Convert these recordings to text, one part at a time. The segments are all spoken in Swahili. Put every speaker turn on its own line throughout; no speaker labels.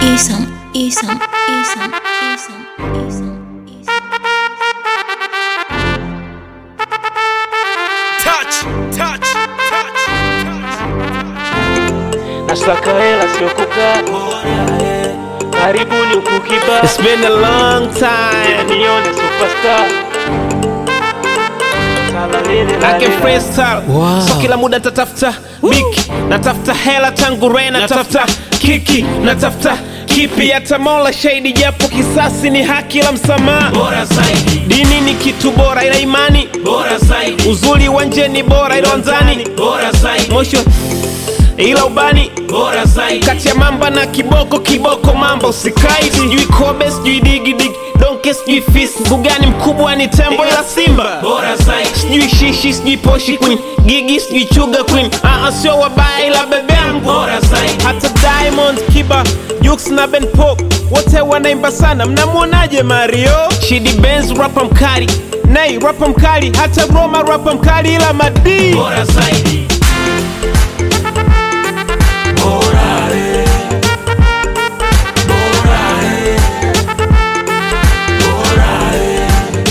Isam, Isam, Isam, Isam, Isam, Isam.
Touch, touch, touch, touch.
Nasaka hela sio kukaa karibuni huku kiba
It's been a long time.
nione superstar Sala lile la
I can
lila.
freestyle. So kila muda tatafuta biki, natafuta hela tangu re, natafuta kiki, natafuta kipi, hata mola shahidi, japo kisasi ni haki la msamaha.
bora zaidi,
Dini ni kitu bora, ila imani
bora zaidi,
uzuri wa nje ni bora, ila ndani
bora zaidi,
mosho ila ubani
bora zaidi,
kati ya mamba na kiboko kiboko mamba usikai sijui kobe sijui digidigi donke sijui fisi mbugani mkubwa ni tembo ila simba
bora zaidi,
sijui shishi sijui poshi queen gigi sijui chuga queen aa sio wabaya ila bebe yangu
bora zaidi,
hata diamond kiba Jux na ben pop wote wanaimba sana mnamwonaje mario shidi benz rapa mkali nei rapa mkali hata roma rapa mkali ila madii
bora zaidi. Bora, eh. Bora, eh. Bora, eh.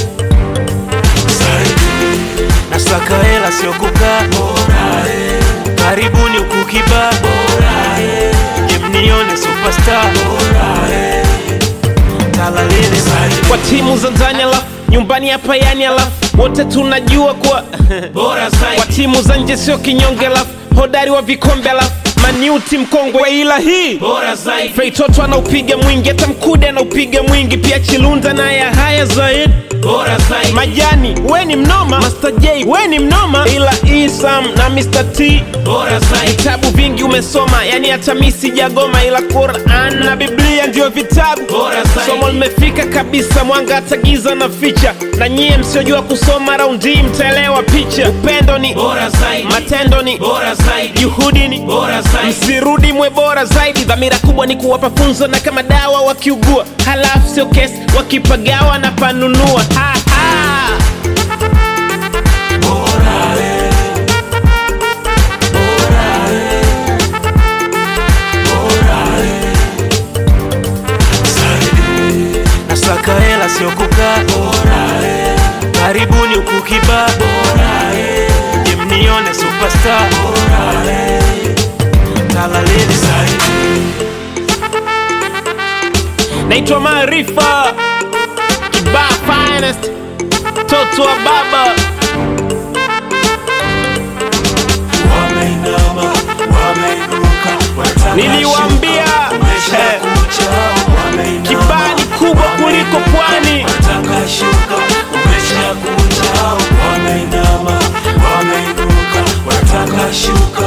Zaidi,
Nasaka hela sio kukaa
bora, eh.
karibuni huku kiba
Bora, eh.
je mnione superstar
Bora, eh.
Sala lile
Zaidi,
kwa timu za ndani alafu nyumbani hapa yani alafu wote tunajua kwa
bora
kwa
zaidi,
timu za nje sio kinyonge alafu hodari wa vikombe alafu maniuti mkongwe ila hii
bora zaidi,
feitoto anaupiga mwingi hata mkude anaupiga mwingi pia chilunda naye haya zaidi
bora zaidi,
majani we ni mnoma Master J we ni mnoma ila isam na Mr. T
bora zaidi,
vitabu vingi umesoma yani hata mi sijagoma ila Quran na Biblia ndio vitabu
Bora zaidi.
somo limefika kabisa mwanga hata giza na ficha na nyie msiojua kusoma raundi hii mtaelewa picha upendo ni
bora zaidi,
matendo ni
bora zaidi,
juhudi ni
bora zaidi,
msirudi mwe bora zaidi dhamira kubwa ni kuwapa funzo na kama dawa wakiugua halafu sio kesi wakipagawa na panunua ha, ha.
bora, eh. Bora, eh. Bora, eh. Zaidi,
Nasaka hela sio kukaa
bora, eh.
karibuni huku kiba
Bora, eh.
je mnione superstar
Bora, eh.
Sala lile
Zaidi,
naitwa maarifa kibaa finest toto wa baba
wameinama, wameinuka, wanataka
Niliwaambia,
shuka, umesha
eh,
kucha, wameinama,
kibaa ni kubwa kuliko pwani
wanataka shuka, umesha kucha, wameinama, wameinuka, wanataka shuka,